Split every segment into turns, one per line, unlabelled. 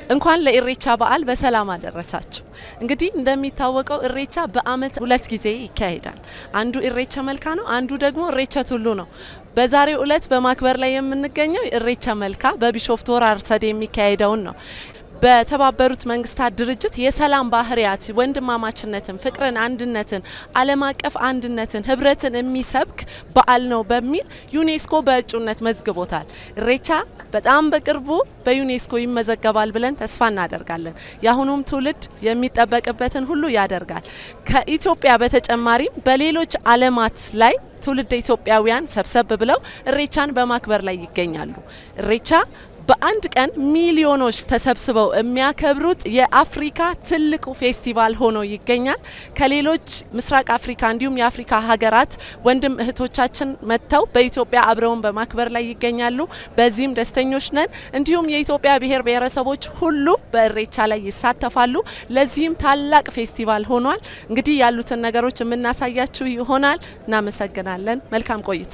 እንኳን ለኢሬቻ በዓል በሰላም አደረሳችሁ። እንግዲህ እንደሚታወቀው ኢሬቻ በዓመት ሁለት ጊዜ ይካሄዳል። አንዱ ኢሬቻ መልካ ነው፣ አንዱ ደግሞ ኢሬቻ ቱሉ ነው። በዛሬው ዕለት በማክበር ላይ የምንገኘው ኢሬቻ መልካ በቢሾፍቱ ሆራ አርሰዴ የሚካሄደውን ነው። በተባበሩት መንግስታት ድርጅት የሰላም ባህሪያት ወንድማማችነትን፣ ፍቅርን፣ አንድነትን፣ ዓለም አቀፍ አንድነትን፣ ህብረትን የሚሰብክ በዓል ነው በሚል ዩኔስኮ በእጩነት መዝግቦታል። ኢሬቻ በጣም በቅርቡ በዩኔስኮ ይመዘገባል ብለን ተስፋ እናደርጋለን። የአሁኑም ትውልድ የሚጠበቅበትን ሁሉ ያደርጋል። ከኢትዮጵያ በተጨማሪም በሌሎች ዓለማት ላይ ትውልድ ኢትዮጵያውያን ሰብሰብ ብለው ኢሬቻን በማክበር ላይ ይገኛሉ። ኢሬቻ በአንድ ቀን ሚሊዮኖች ተሰብስበው የሚያከብሩት የአፍሪካ ትልቁ ፌስቲቫል ሆኖ ይገኛል። ከሌሎች ምስራቅ አፍሪካ እንዲሁም የአፍሪካ ሀገራት ወንድም እህቶቻችን መጥተው በኢትዮጵያ አብረውን በማክበር ላይ ይገኛሉ። በዚህም ደስተኞች ነን። እንዲሁም የኢትዮጵያ ብሔር ብሔረሰቦች ሁሉ በኢሬቻ ላይ ይሳተፋሉ። ለዚህም ታላቅ ፌስቲቫል ሆኗል። እንግዲህ ያሉትን ነገሮች የምናሳያችሁ ይሆናል። እናመሰግናለን። መልካም ቆይታ።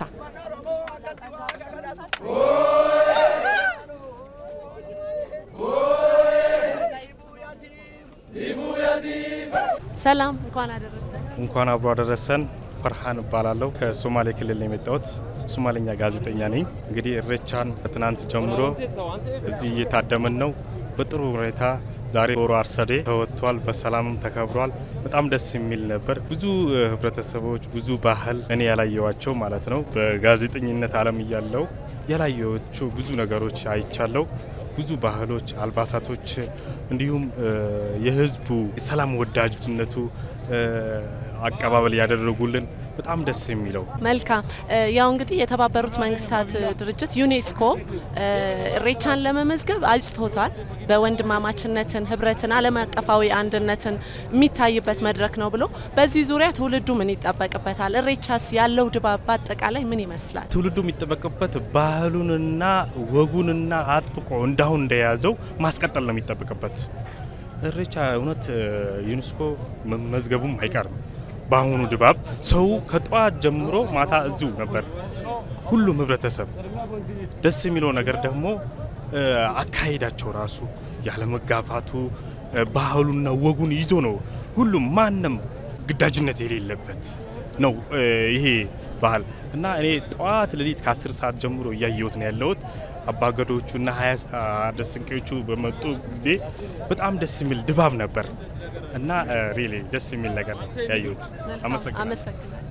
ሰላም፣ እንኳን አደረሰ።
እንኳን አብሮ አደረሰን። ፈርሃን እባላለሁ። ከሶማሌ ክልል ነው የመጣሁት። ሶማሌኛ ጋዜጠኛ ነኝ። እንግዲህ ኢሬቻን ከትናንት ጀምሮ እዚህ እየታደምን ነው። በጥሩ ሁኔታ ዛሬ ሆራ አርሰዴ ተወጥቷል። በሰላምም ተከብሯል። በጣም ደስ የሚል ነበር። ብዙ ህብረተሰቦች፣ ብዙ ባህል እኔ ያላየዋቸው ማለት ነው። በጋዜጠኝነት ዓለም እያለው ያላየዋቸው ብዙ ነገሮች አይቻለው። ብዙ ባህሎች፣ አልባሳቶች እንዲሁም የህዝቡ ሰላም ወዳጅነቱ አቀባበል ያደረጉልን በጣም ደስ የሚለው
መልካም። ያው እንግዲህ የተባበሩት መንግስታት ድርጅት ዩኔስኮ ኢሬቻን ለመመዝገብ አጭቶታል። በወንድማማችነትን፣ ህብረትን፣ ዓለም አቀፋዊ አንድነትን የሚታይበት መድረክ ነው ብሎ በዚህ ዙሪያ ትውልዱ ምን ይጠበቅበታል? ኢሬቻስ ያለው ድባብ በአጠቃላይ ምን ይመስላል?
ትውልዱ የሚጠበቅበት ባህሉንና ወጉንና አጥብቆ እንዳሁን እንደያዘው ማስቀጠል ነው የሚጠበቅበት። ኢሬቻ እውነት ዩኔስኮ መመዝገቡም አይቀርም። በአሁኑ ድባብ ሰው ከጠዋት ጀምሮ ማታ እዚሁ ነበር። ሁሉም ህብረተሰብ ደስ የሚለው ነገር ደግሞ አካሄዳቸው ራሱ ያለመጋፋቱ ባህሉና ወጉን ይዞ ነው። ሁሉም ማንም ግዳጅነት የሌለበት ነው ይሄ ባህል እና እኔ ጠዋት ሌሊት ከአስር ሰዓት ጀምሮ እያየሁት ነው ያለሁት። አባገዶቹና ሀያ ደስንቄዎቹ በመጡ ጊዜ በጣም ደስ የሚል ድባብ ነበር እና ሪሊ ደስ የሚል ነገር ነው ያየሁት። አመሰግናለሁ።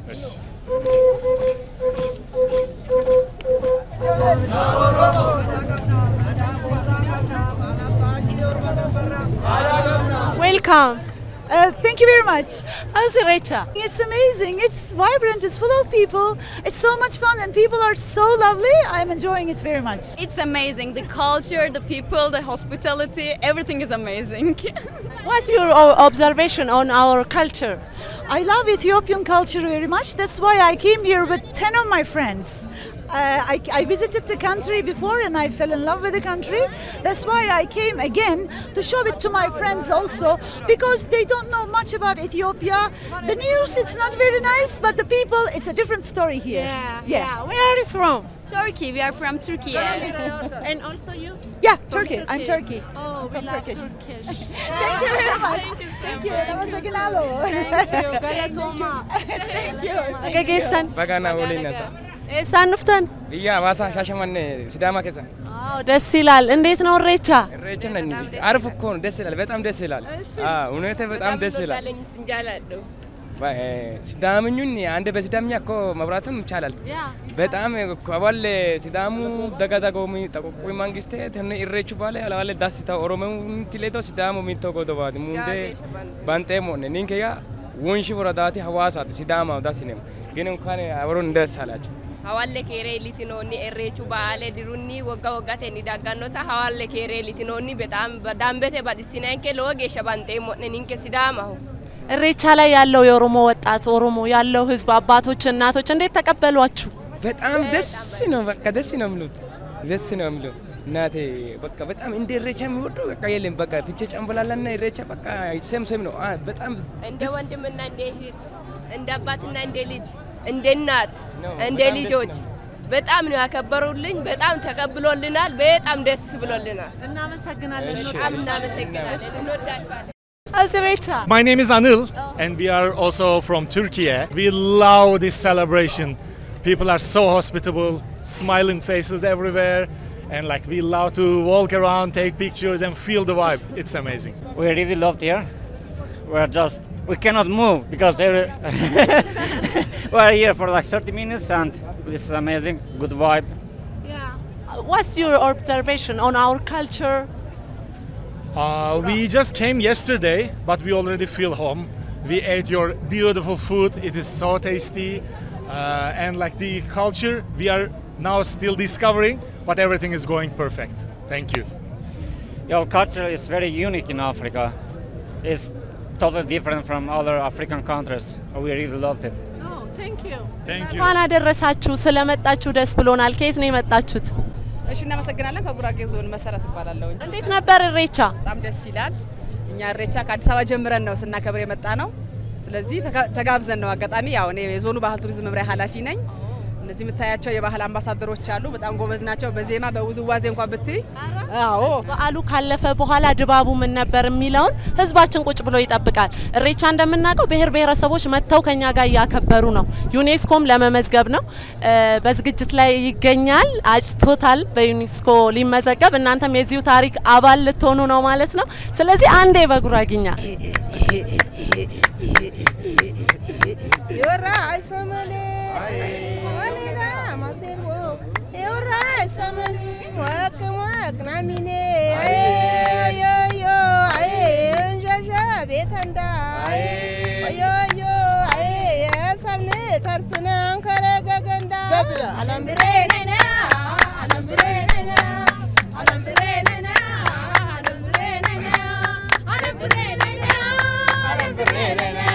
ዌልካም
Uh, thank you very much.
How's Irecha?
It's amazing. It's vibrant. It's full of people. It's so much fun, and people are so lovely. I'm enjoying it very much.
It's amazing. The culture, the people, the hospitality, everything is amazing.
What's your observation on our culture?
I love Ethiopian culture very much. That's why I came here with 10 of my friends. Uh, I, I, visited the country before and I fell in love with the country. That's why I came again to show it to my friends also because they don't know much about Ethiopia. The news it's not very nice, but the people it's a different story here.
Yeah, yeah. yeah. Where are you from?
Turkey. We are from Turkey.
and also you?
Yeah, Turkey. Turkey. I'm Turkey.
Oh, we
from
love
Turkish.
Turkish.
Thank you very much.
Thank you so
Thank you.
much.
That was like an aloe.
Thank you. Galatoma.
Thank you.
Gaggeessan.
Bagaana waliin nasa.
Eessaan dhuftan?
Biyya Hawaasaa Shaashamannee Sidaama keessa.
አዎ ደስ ይላል። እንዴት ነው ኢሬቻ?
ኢሬቻ ነኝ አሪፍ እኮ ነው። ደስ ይላል። በጣም ደስ ይላል። አዎ እውነት በጣም ደስ ይላል። ሲዳምኙን አንድ በሲዳምኛ እኮ መብራትም ይቻላል። በጣም አባል ሲዳሙ ደጋዳጎሚ ጠቆቁ መንግስቴ ተነ ኢሬቹ ባለ አላለ ዳስታ ኦሮሞ ትሌቶ ሲዳሙ ሚቶ ጎዶባት ሙንዴ ባንጤ ሞነ ኒንከያ ወንሺ ወረዳቲ ሀዋሳት ሲዳማ ዳስኔም ግን እንኳን አብሮን ደስ አላቸው።
hawalle keeree litinoonni irreechu ba'aalee dirunni wagga waggaate ni daggannota hawalle keeree litinoonni በጣም ዳንበቴ ባዲሲናንኬ lowo geeshsha banxeemmo'ne ninke sidaamaho
ኢሬቻ ላይ ያለው የኦሮሞ ወጣት ኦሮሞ ያለው ህዝብ አባቶች፣ እናቶች እንዴት ተቀበሏችሁ?
በጣም ደስ ነው። በቃ ደስ ነው የሚሉት ደስ ነው የሚሉት እናቴ በቃ በጣም እንደ ኢሬቻ የሚወዱ በቃ የለም። በቃ ፍቼ ጨምበላላና ኢሬቻ በቃ ሴም ሴም ነው። በጣም
እንደ ወንድምና እንደ እህት እንደ አባትና እንደ ልጅ እንደ እናት
ነው።
እንደ
በጣም ደስ
ልጆች
ነው።
በጣም ነው ያከበሩልኝ። በጣም ተቀብሎልናል። በጣም ደስ ብሎልናል።
እናመሰግናለን።
በጣም እናመሰግናለን። እንወዳቸዋለን።
አዝሬቻ
My name is Anil, and we are also from Turkey. We love this celebration. People are so hospitable, smiling faces everywhere, and like we love to walk around, take pictures, and feel the vibe. It's amazing.
We really loved here. We're just we cannot move because every we're here for like 30 minutes and this is amazing. Good vibe.
What's your observation on our culture?
Uh, we just came yesterday, but we already feel home. We ate your beautiful food. It is so tasty, uh, and like the culture, we are now still discovering, but everything is going perfect. Thank you.
Your culture is very unique in Africa. It's totally different from other African countries. We really loved it.
Thank you.
Thank you.
እንኳን አደረሳችሁ። ስለመጣችሁ ደስ ብሎናል። ከየት ነው የመጣችሁት?
እሺ እናመሰግናለን። ከጉራጌ ዞን መሰረት እባላለሁ።
እንዴት ነበር እሬቻ?
በጣም ደስ ይላል። እኛ እሬቻ ከአዲስ አበባ ጀምረን ነው ስናከብር የመጣ ነው። ስለዚህ ተጋ- ተጋብዘን ነው አጋጣሚ። ያው እኔ የዞኑ ባህል ቱሪዝም መምሪያ ኃላፊ ነኝ። እነዚህ የምታያቸው የባህል አምባሳደሮች አሉ። በጣም ጎበዝ ናቸው። በዜማ በውዝዋዜ እንኳን ብትይ፣ አዎ
በዓሉ ካለፈ በኋላ ድባቡ ምን ነበር የሚለውን ህዝባችን ቁጭ ብሎ ይጠብቃል። እሬቻ እንደምናውቀው ብሔር ብሔረሰቦች መጥተው ከኛ ጋር እያከበሩ ነው። ዩኔስኮም ለመመዝገብ ነው እ፣ በዝግጅት ላይ ይገኛል። አጭቶታል በዩኔስኮ ሊመዘገብ። እናንተም የዚሁ ታሪክ አባል ልትሆኑ ነው ማለት ነው። ስለዚህ አንዴ በጉራጊኛ
You're right, somebody. Wanina, Maserbo. You're right, somebody. Work, work, Namine. Yo, yo, ay, Jaja, Betanda. Yo, yo, ay, Samne, Tarfuna, Karagaganda. Alambre, Nana, Alambre, Nana, Alambre, Nana, Alambre, Nana, Alambre, Nana, Alambre, Nana.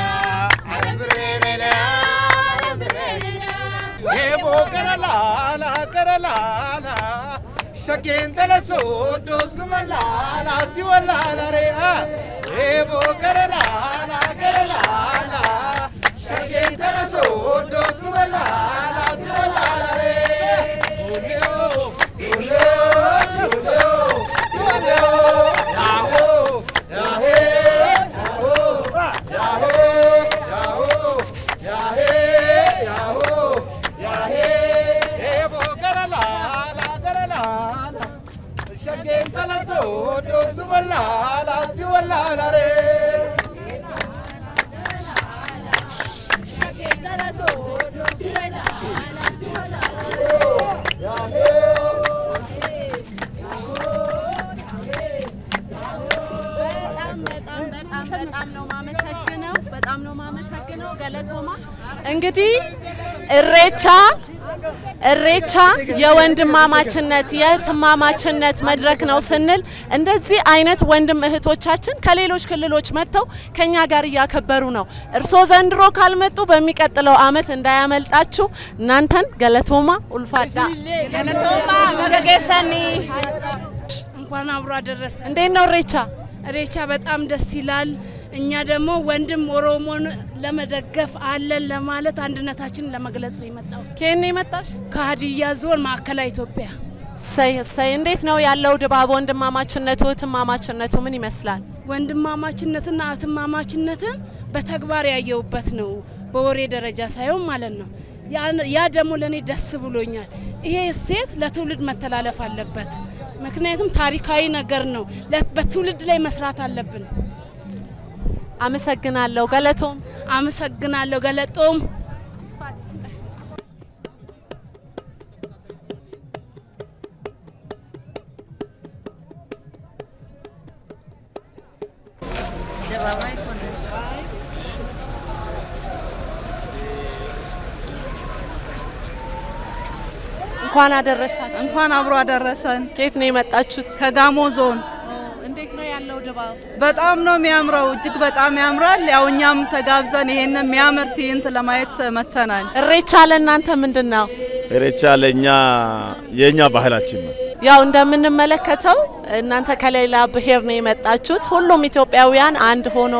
Eebo karalaala karalaala shakeen talasoo doosuma laala si walaala re'a. Eebo karalaala karalaala shakeen talasoo doosuma laala si walaala re'a. Oleo oleo oleo oleo yaahoo yaahee yaahoo yaahoo yaahoo yaahee yaahoo. Eebo garalaala garalaala shakeen talasoo doosuma laala si walaala re'a.
በጣም ነው ማመሰግነው። በጣም ነው ማመሰግነው ገለቶማ። እንግዲህ እሬቻ እሬቻ የወንድማማችነት የእህትማማችነት መድረክ ነው ስንል እንደዚህ አይነት ወንድም እህቶቻችን ከሌሎች ክልሎች መጥተው ከኛ ጋር እያከበሩ ነው። እርስዎ ዘንድሮ ካልመጡ በሚቀጥለው አመት እንዳያመልጣችሁ። እናንተን ገለቶማ ኡልፋዳ
ገለቶማ መገገሰኒ እንኳን አብሮ አደረሰ።
እንዴት ነው እሬቻ?
እሬቻ በጣም ደስ ይላል። እኛ ደግሞ ወንድም ኦሮሞን ለመደገፍ አለን ለማለት አንድነታችንን ለመግለጽ ነው የመጣው።
ከየት ነው የመጣሽ?
ከሀዲያ ዞን ማዕከላዊ ኢትዮጵያ።
እሰይ እሰይ። እንዴት ነው ያለው ድባብ? ወንድማማችነቱ እህትማማችነቱ ምን ይመስላል?
ወንድማማችነትና እህትማማችነትን በተግባር ያየውበት ነው፣ በወሬ ደረጃ ሳይሆን ማለት ነው። ያ- ያ ደግሞ ለእኔ ደስ ብሎኛል። ይሄ እሴት ለትውልድ መተላለፍ አለበት። ምክንያቱም ታሪካዊ ነገር ነው። ለ- በትውልድ ላይ መስራት አለብን።
አመሰግናለሁ ገለቶም።
አመሰግናለሁ ገለጦም።
እንኳን አደረሳችሁ።
እንኳን አብሮ አደረሰን።
ከየት ነው የመጣችሁት?
ከጋሞ ዞን።
እንዴት ነው ያለው ድባብ?
በጣም ነው የሚያምረው፣ እጅግ በጣም ያምራል። ያው እኛም ተጋብዘን ይሄን የሚያምር ትዕይንት ለማየት መተናል።
እሬቻ ለእናንተ ምንድን ነው?
ኢሬቻ ለእኛ የእኛ ባህላችን ነው።
ያው እንደምንመለከተው እናንተ ከሌላ ብሔር ነው የመጣችሁት። ሁሉም ኢትዮጵያውያን አንድ ሆኖ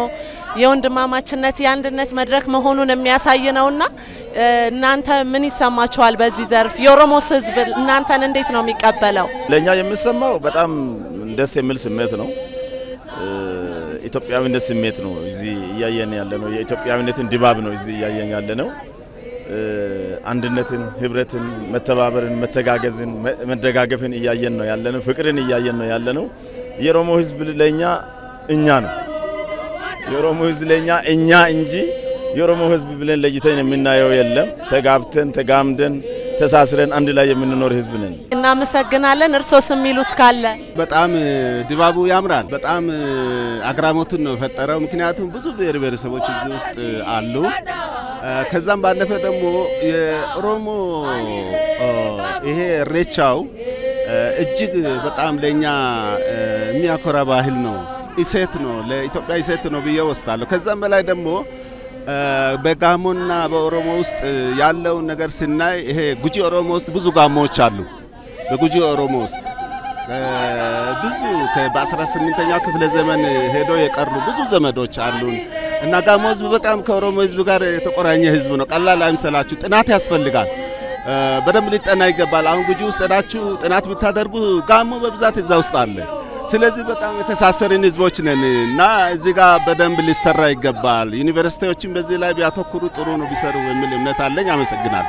የወንድማማችነት የአንድነት መድረክ መሆኑን የሚያሳይ ነውና እ፣ እናንተ ምን ይሰማችኋል? በዚህ ዘርፍ የኦሮሞስ ህዝብ እናንተን እንዴት ነው የሚቀበለው?
ለእኛ የሚሰማው በጣም ደስ የሚል ስሜት ነው። እ፣ ኢትዮጵያዊነት ስሜት ነው እዚህ እያየን ያለ ነው። የኢትዮጵያዊነትን ድባብ ነው እዚህ እያየን ያለ ነው። እ፣ አንድነትን፣ ህብረትን፣ መተባበርን፣ መተጋገዝን፣ መ- መደጋገፍን እያየን ነው ያለ ነው። ፍቅርን እያየን ነው ያለ ነው። የኦሮሞ ህዝብ ለእኛ እኛ ነው። የኦሮሞ ህዝብ ለእኛ እኛ እንጂ የኦሮሞ ህዝብ ብለን ለይተን የምናየው የለም። ተጋብተን ተጋምደን ተሳስረን አንድ ላይ የምንኖር ህዝብ ነን።
እናመሰግናለን። እርሶስ የሚሉት ካለ?
በጣም እ፣ ድባቡ ያምራል። በጣም እ፣ አግራሞትን ነው የፈጠረው። ምክንያቱም ብዙ ብሔር ብሔረሰቦች እዚህ ውስጥ አሉ። እ፣ ከዛም ባለፈ ደግሞ የኦሮሞ እ፣ ይሄ እሬቻው እ፣ እጅግ በጣም ለእኛ እ፣ የሚያኮራ ባህል ነው፣ እሴት ነው፣ ለኢትዮጵያ እሴት ነው ብዬ ወስዳለሁ። ከዛም በላይ ደግሞ እ፣ በጋሞና በኦሮሞ ውስጥ ያለውን ነገር ስናይ ይሄ ጉጂ ኦሮሞ ውስጥ ብዙ ጋሞዎች አሉ። በጉጂ ኦሮሞ ውስጥ እ፣ ብዙ ከ- በ18ኛው ክፍለ ዘመን ሄዶ የቀሩ ብዙ ዘመዶች አሉን እና ጋሞ ህዝብ በጣም ከኦሮሞ ህዝብ ጋር የተቆራኘ ህዝብ ነው። ቀላል አይምሰላችሁ። ጥናት ያስፈልጋል። እ፣ በደንብ ሊጠና ይገባል። አሁን ጉጂ ውስጥ ሄዳችሁ ጥናት ብታደርጉ ጋሞ በብዛት እዛ ውስጥ አለ። ስለዚህ በጣም የተሳሰርን ህዝቦች ነን እና እዚህ ጋር በደንብ ሊሰራ ይገባል። ዩኒቨርሲቲዎችን በዚህ ላይ ቢያተኩሩ ጥሩ ነው ቢሰሩ የሚል እምነት አለኝ። አመሰግናለሁ።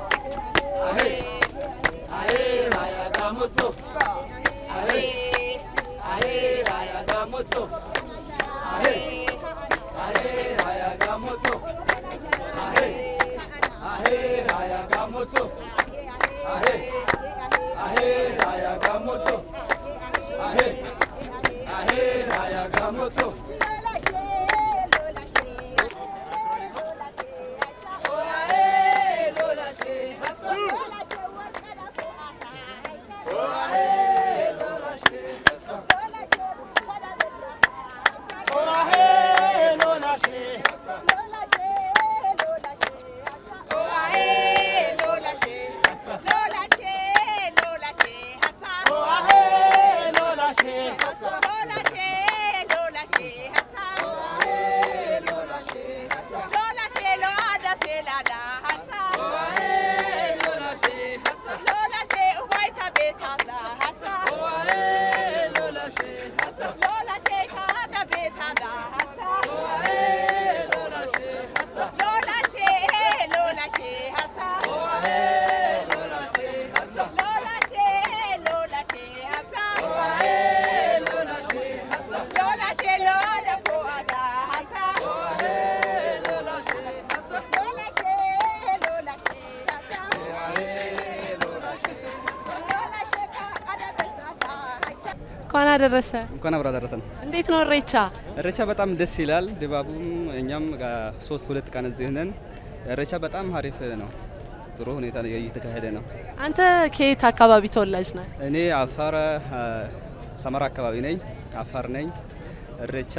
እንኳን አደረሰ።
እንኳን አብራ ደረሰን።
እንዴት ነው እሬቻ?
እሬቻ በጣም ደስ ይላል ድባቡም። እኛም ጋ- ሶስት ሁለት ቀን እዚህ ነን። እሬቻ በጣም አሪፍ ነው። ጥሩ ሁኔታ እየተካሄደ ነው።
አንተ ከየት አካባቢ ተወላጅ ነህ?
እኔ አፋር አ፣ ሰመራ አካባቢ ነኝ። አፋር ነኝ። እሬቻ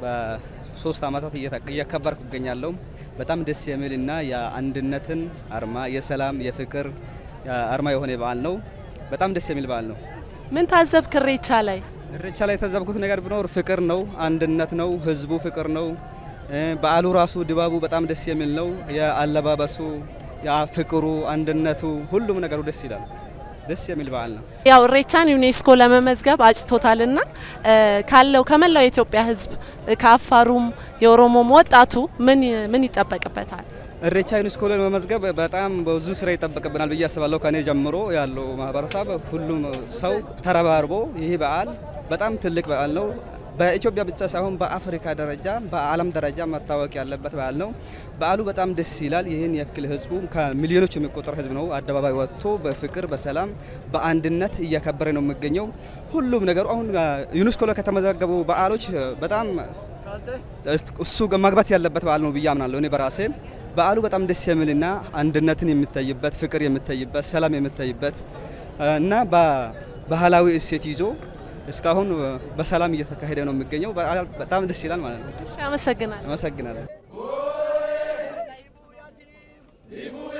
በሶስት አመታት እየታ- እያከበርኩ እገኛለሁ። በጣም ደስ የሚል እና የአንድነትን አርማ የሰላም የፍቅር አ፣ አርማ የሆነ በዓል ነው። በጣም ደስ የሚል በዓል ነው።
ምን ታዘብክ እሬቻ ላይ?
እሬቻ ላይ የታዘብኩት ነገር ቢኖር ፍቅር ነው፣ አንድነት ነው፣ ህዝቡ ፍቅር ነው። እ፣ በዓሉ ራሱ ድባቡ በጣም ደስ የሚል ነው። የአለባበሱ፣ ያ ፍቅሩ፣ አንድነቱ፣ ሁሉም ነገሩ ደስ ይላል። ደስ የሚል በዓል ነው።
ያው እሬቻን ዩኔስኮ ለመመዝገብ አጭቶታልና እ፣ ካለው ከመላው የኢትዮጵያ ህዝብ እ፣ ከአፋሩም የኦሮሞም ወጣቱ ምን ምን ይጠበቅበታል?
እሬቻ ዩኔስኮ ላይ መመዝገብ በጣም ብዙ ስራ ይጠበቅብናል ብዬ አስባለሁ። ከኔ ጀምሮ ያለው ማህበረሰብ ሁሉም ሰው ተረባርቦ ይህ በዓል በጣም ትልቅ በዓል ነው። በኢትዮጵያ ብቻ ሳይሆን በአፍሪካ ደረጃ በዓለም ደረጃ መታወቅ ያለበት በዓል ነው። በዓሉ በጣም ደስ ይላል። ይህን ያክል ህዝቡ ከሚሊዮኖች የሚቆጠር ህዝብ ነው አደባባይ ወጥቶ በፍቅር በሰላም በአንድነት እያከበረ ነው የሚገኘው። ሁሉም ነገሩ አሁን ዩኔስኮ ላይ ከተመዘገቡ በዓሎች በጣም እሱ መግባት ያለበት በዓል ነው ብዬ አምናለሁ እኔ በራሴ በዓሉ በጣም ደስ የሚልና አንድነትን የሚታይበት ፍቅር የሚታይበት ሰላም የሚታይበት እና ባህላዊ እሴት ይዞ እስካሁን በሰላም እየተካሄደ ነው የሚገኘው። በጣም ደስ ይላል ማለት ነው።
አመሰግናለሁ።
አመሰግናለሁ።
Ibu